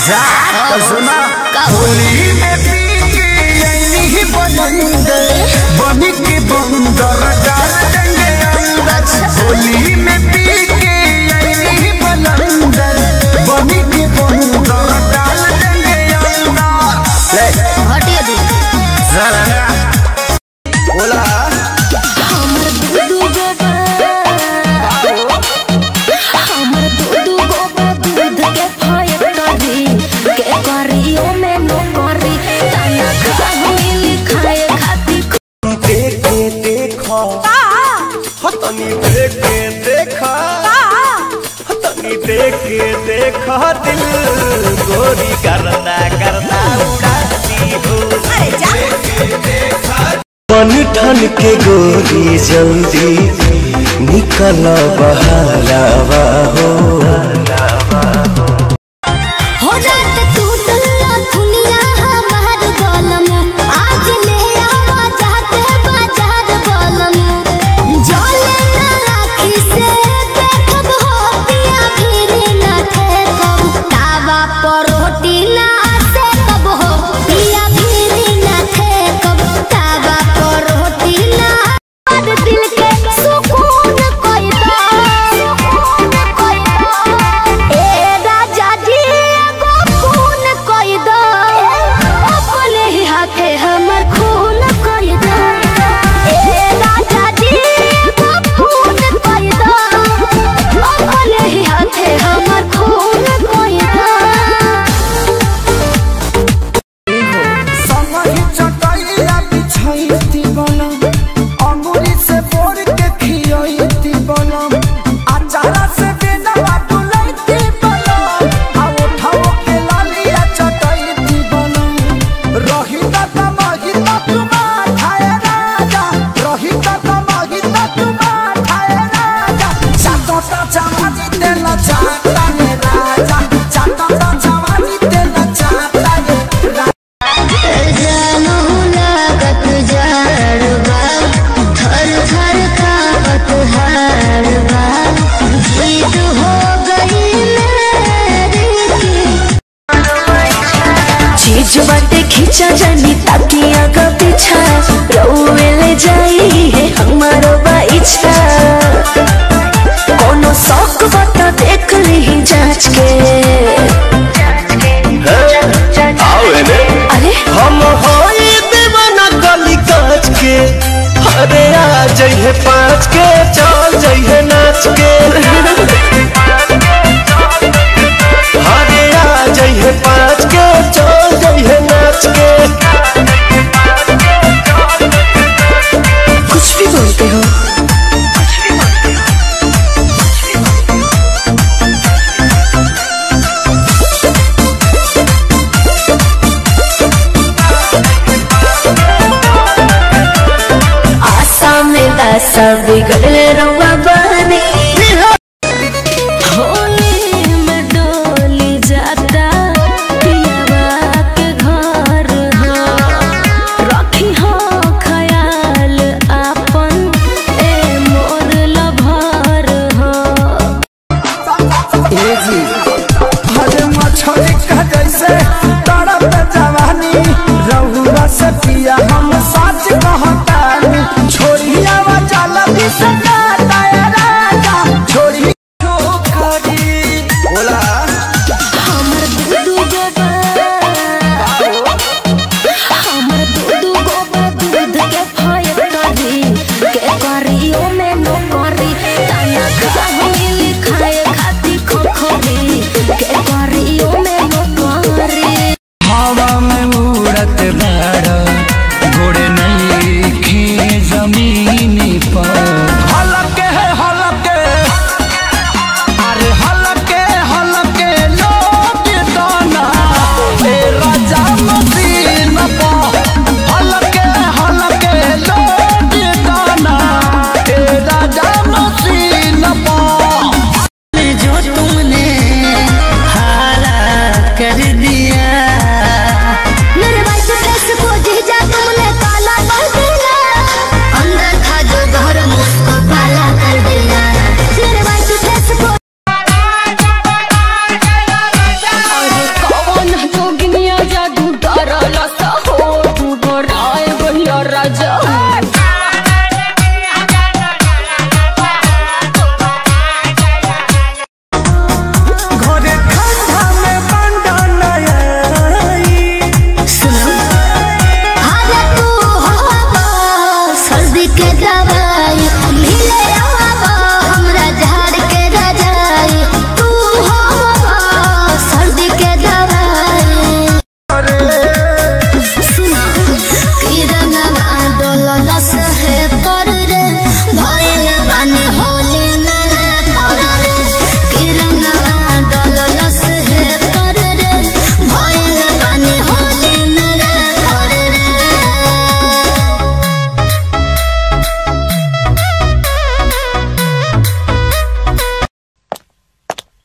जा तो सुना का होली में पी के यही ही बंद बनी के बंदर डाल देंगे अंदर होली में पी के यही ही बंदर बनी के बंदर डाल देंगे अंदर ले हटिए दे जरा बोला हमर दूधू गोबा हमर दूधू गोबा दूध के फैक्ट्री के करी ओ में नो करी ताना खाहु मिली खाए खाती देखे देखा हो तनी देखे देखा हो तनी देखे देखा दिल गोरी करना करना उड़ाती हो बन ठन के गोरी जल्दी निकल बहरावा हो हो जात टूटला दुनिया हमार गलम आज ले आवा जाते बाजार गलम जले ना राखी से देखब हो पिया फिर ना ठेकब तावा पर रोटी ना से कब हो पिया फिर ना ठेकब तावा पर रोटी ना और दिल के सुकून कोई दा सुकून कोई दा ए राजा जी एगो खून कोई दा अपने ही हाथे हमर खून कोई दा ए राजा जी एगो खून कोई दा अपने ही हाथे हमर खून कोई दा समही चटैया बिछैती बनम अंगुरी से बोर के खियैती बनम अचारा से बेनवा डुलैती बनम आ उठाओ के लालिया चटैती बनम रही त तमही त तुमा खाए राजा रही त तमही त तुमा खाए राजा चाटता चमाजी तेला चाटा रे राजा चाटता चमाजी तेला चाटा रे राजा जानू लागत जाड़बा थर थर कांपत हाड़बा जीत हो गई मेरी की चीज बाटे खींचा जानी ताकि आगा पीछा रउए ले जाई है हमारो बा इच्छा कोनो शौक बता देख ली जांच के अरे हम होई दीवाना गली काच के अरे आ जइहे पाँच के चल जइहे नाच के अरे आ जइहे पाँच के चल जइहे नाच के कुछ भी बोलते हो आशा में दासा बिगड़ले रउआ बानी होली में डोली जाता पियावा के घर हो रखी हो ख्याल आपन ए मोर लभर हो जी हरे मछली का जैसे तड़प जवानी रहुआ से पिया हम सच कहतानी छोड़िया वा जाला भी से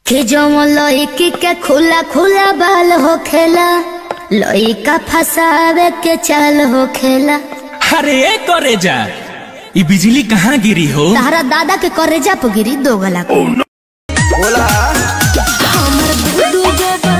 कि जो लड़की के खुला खुला बाल हो खेला लड़का फसावे के चाल हो खेला अरे ए करे जा ये बिजली कहाँ गिरी हो तारा दादा के करेजा पे गिरी दो गला को बोला हमर दूधू गोबा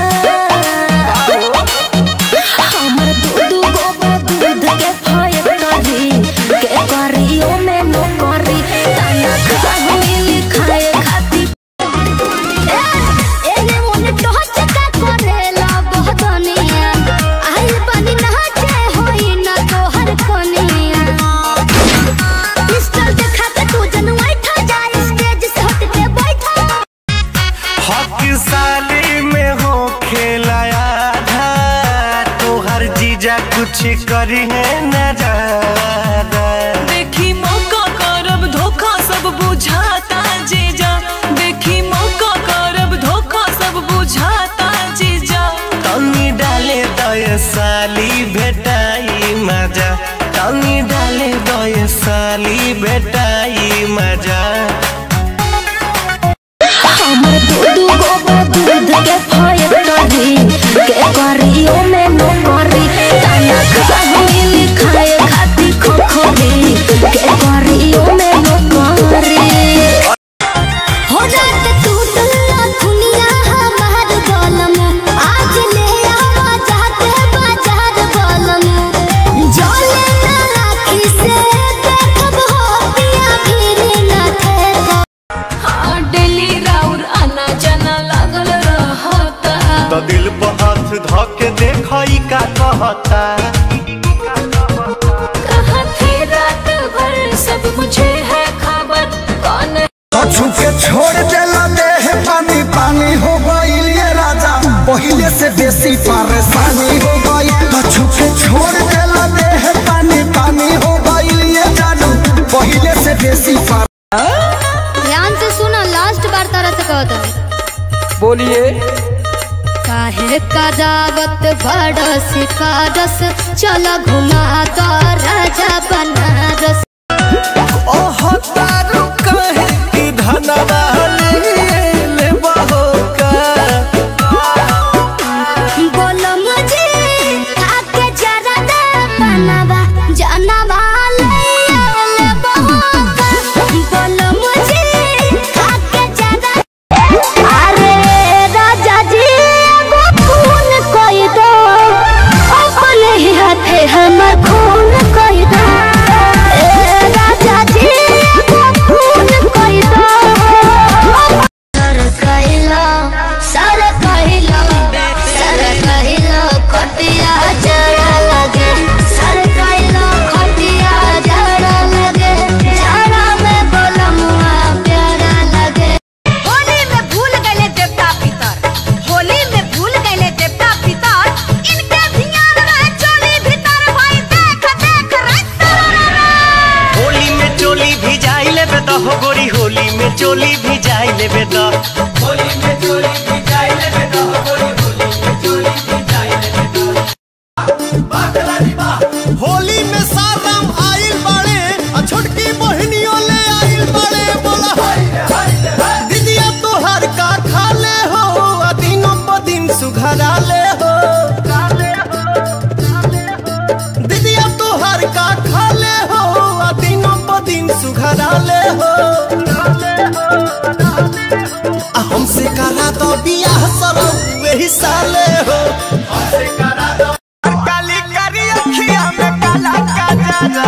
हमर दूधू गोबा दूध के फाय करी के करी ओ में नो करी ताना खाए लिखाए खाती ए एने मोने टहच का करेला बहदनिया आई बनी नाचे होई ना तोहर कोनिया पिस्टल देखा के तू जनवाई ठा जाए स्टेज से हट के बैठा हक साली में हो खेलाया था तो हर जीजा कुछ करी है नजारा देखी मौका करब धोखा सब बुझाता जीजा देखी मौका करब धोखा सब बुझाता जीजा तनी डाले दय साली भेटाई मजा तनी डाले दय साली भेटाई मजा हमर दूधू गोबर दूध के फाय करी के करी ओ में नो करी ताना खाए लिखाए खाती खोखरी के करी ओ में नो करी हो जात तू दुल्ला दुनिया हमार गलम आज ले आवा जाते बाजार गलम जोले ना राखी से देखब हो पिया फिर ना ठेका हाँ डेली राउर आना जाना लागल रहता तो दिल पर हाथ धके देखई का कहता कहाँ थे रात भर सब मुझे है खबर कौन कछु के छोड़ देला देह पानी पानी हो गईल ये राजा पहिले से बेसी परेशानी हो गई कछु के छोड़ देला देह पानी पानी हो गईल ये जानू पहिले से बेसी पर ध्यान से सुना लास्ट बार तरह से कहता बोलिए काहे कदावत बड़स कारस चल घुमा दो राजा बनारस ओह तारू कहे कि धनवा ले बहो का बोलो मुझे आके जरा दे बनवा जनवा ले ले बहोका बोलो मुझे आके जरा अरे राजा जी एगो खून कोई दो अपने ही हाथे हमर खून कोई दो ए राजा जी एगो खून कोई दो सर कहिला सर कहिला सर कहिला खटिया जड़ा लगे सर कहिला खटिया जड़ा लगे जड़ा में बोलमुआ प्यारा लगे होली में भूल गए देवता पितर होली में भूल गए देवता पितर इनके ध्यान रहे चोली भीतर भाई देख देख रे होली में चोली भी जाई लेबे त हो गोरी होली में चोली भी जाई लेबे त होली में सारम आइल बाड़े आ छोटकी बहनियों ले आइल बाड़े बोला दीदिया तोहर का खा ले हो आ दिनों प दिन सुघरा ले हो दीदिया तोहर का खा ले हो आ दिनों प दिन सुघरा ले हो आ हमसे करा तो बियाह सरो वही साले हो काली करी अखिया में काला काजरा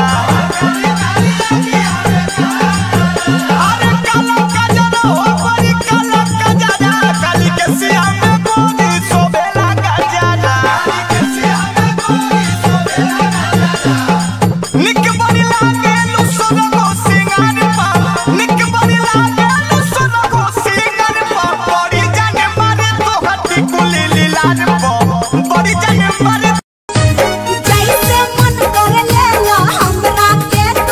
अरे काला काजरा हो बड़ी काला काजरा काली के सिया में मोनी सोबेला काजरा निक बड़ी लागे लुसरो को सिंगार पा निक बड़ी लागे लुसरो को सिंगार पा बड़ी जाने मारे तो हटी कुली लीलार पा बड़ी जाने मारे जैसे मन कर ले लो हमरा के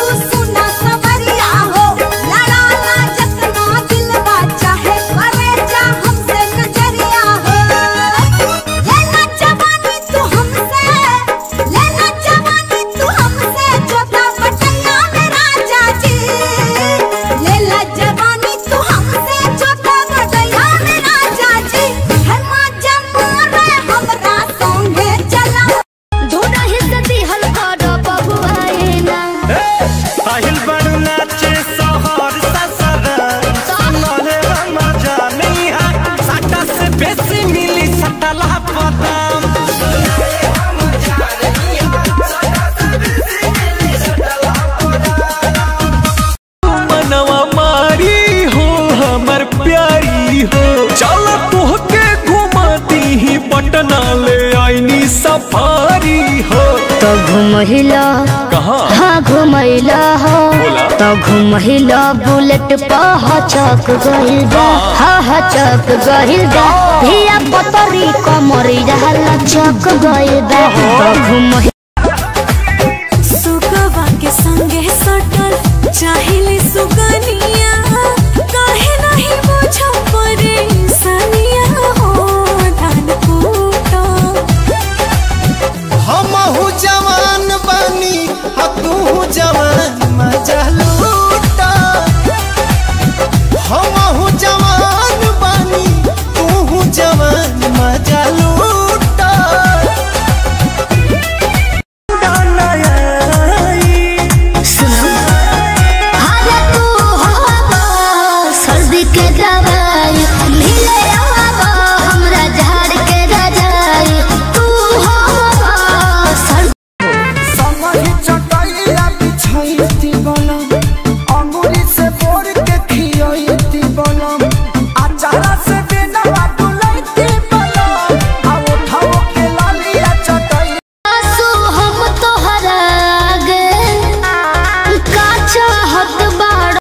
सफारी हो तो घुमहिला कहाँ हाँ घुमैला हो बोला। तो घुमहिला बुलेट पह चक गइल बा हाँ हाँ चक गइल बा धिया पतरी कमरी रहला चक गइल बा तो घुमहि सुगवा के संगे सटल चाहिले सुगनिया काहे नहीं बुझ परे सनिया हो धान कूटा हमहू जवान बानी हा तू जवान मजा लूटा हमहू जवान बानी तू जवान मजा लूटा अरे तू हो सर्दी के दवा